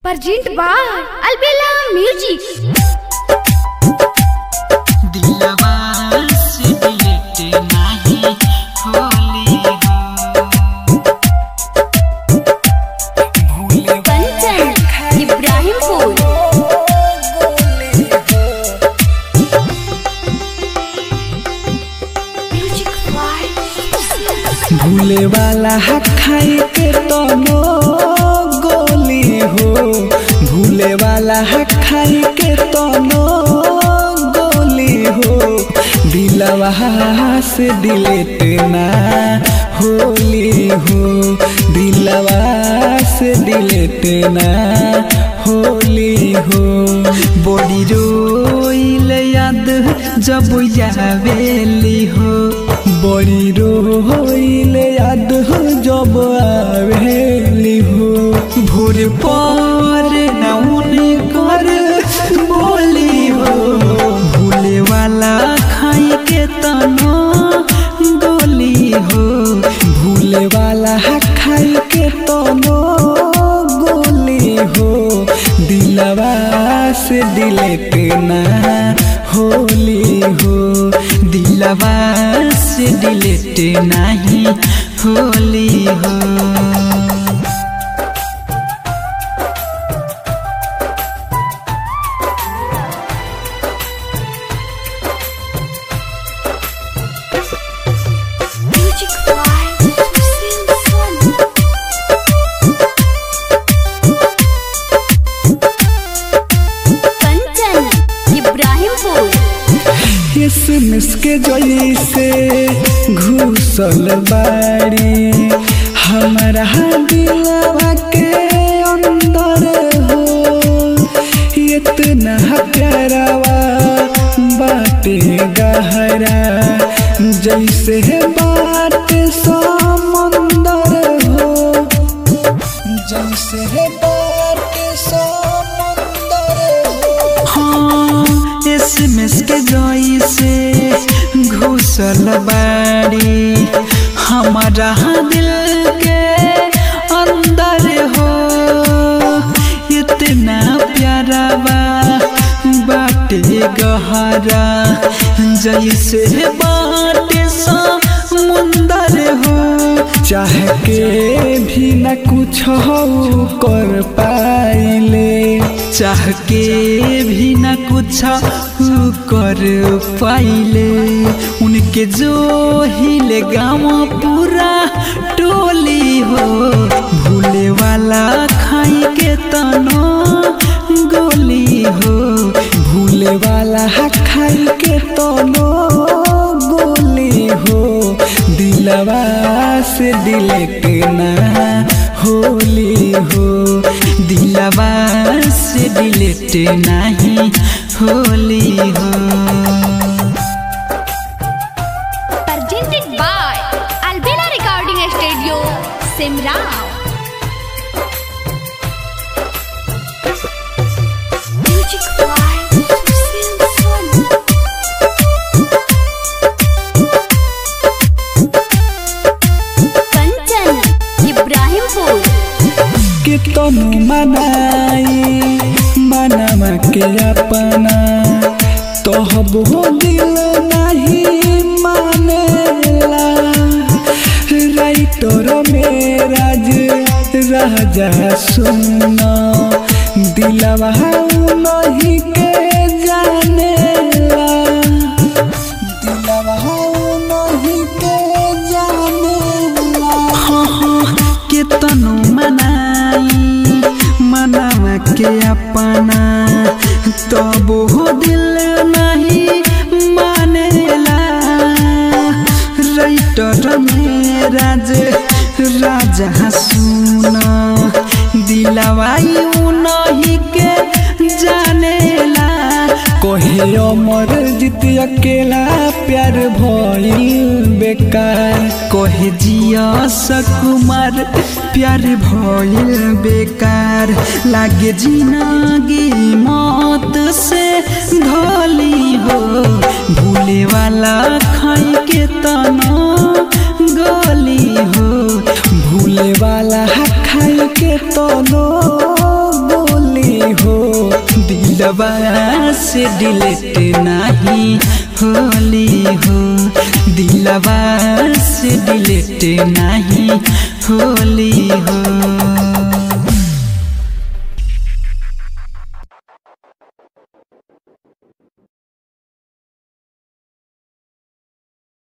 Pergent by Albella Music. दिलवा से बिलट नाही होली भूले कंचन इब्राहिमपुर Music by भूले वाला हक खाई के तनो गोली हो भूले वाला हक खाई के तनो गोली हो दिलवा से डिलेट ना होली हो दिलवा से डिलेट ना होली हो बड़ी रोइल याद जब यावेली हो बड़ी रोइल याद हो जब आवेली हो भोर पर नौन कर बोली हो भूले वाला खाई के तनो गोली हो भूले वाला खाई के तनो गोली हो दिलवा से दिलेट ना होली हो दिलवा से दिलेट नहीं होली हो Music by Susil Sun. Kanchan Ibrahimpur किसमिस के जैसे घुसल बाड़ी हमारा दिलवा के अंदर हो इतना प्यारावा बाटे गहरा जैसे बाट समंदर हो जैसे बाट समंदर हो हाँ एसएमएस के जैसे घुसल बाड़ी हमारा दिल के अंदर हो इतना प्यारा बा बाटे गहरा जैसे बाटे समुंदर हो चाह के भी न कुछ हो कर पाइले चाह के भी न कुछ कर पाइले उनके जो हिले गाँव पूरा टोली हो भूले वाला खाई के तनो गोली हो भूले वाला खाई के तनो गोली हो दिलवा से दिलेट ना होली हो दिलवा से दिलेट नहीं होली हो Presented by Albella Recording Studio, Simrao. Music by Susil Sun. Kanchan Ibrahimpur के तनु मनाई मनवा के अपना तोहब हो दिल नहीं मानेला राइटर मेराज राजा सुना दिलवा नहीं के जानेला दिलवा नहीं के जानेला हाँ हाँ के तनु मनाई मनावा के अपना तब हो दिल नहीं मानेला राइटर मेराज राजा सुना दिलवाई नहीं के जानेला कोहे अमर जीत अकेला प्यार भइल बेकार कोहे जिया सकुमार प्यार भइल बेकार लागे जिंदगी मौत से धोली हो भूले वाला खाई के तना गोली हो भूले वाला खाई के तनो बोल दिलवा से डिलीट नहीं होली हो दिलवा से डिलीट नहीं होली हो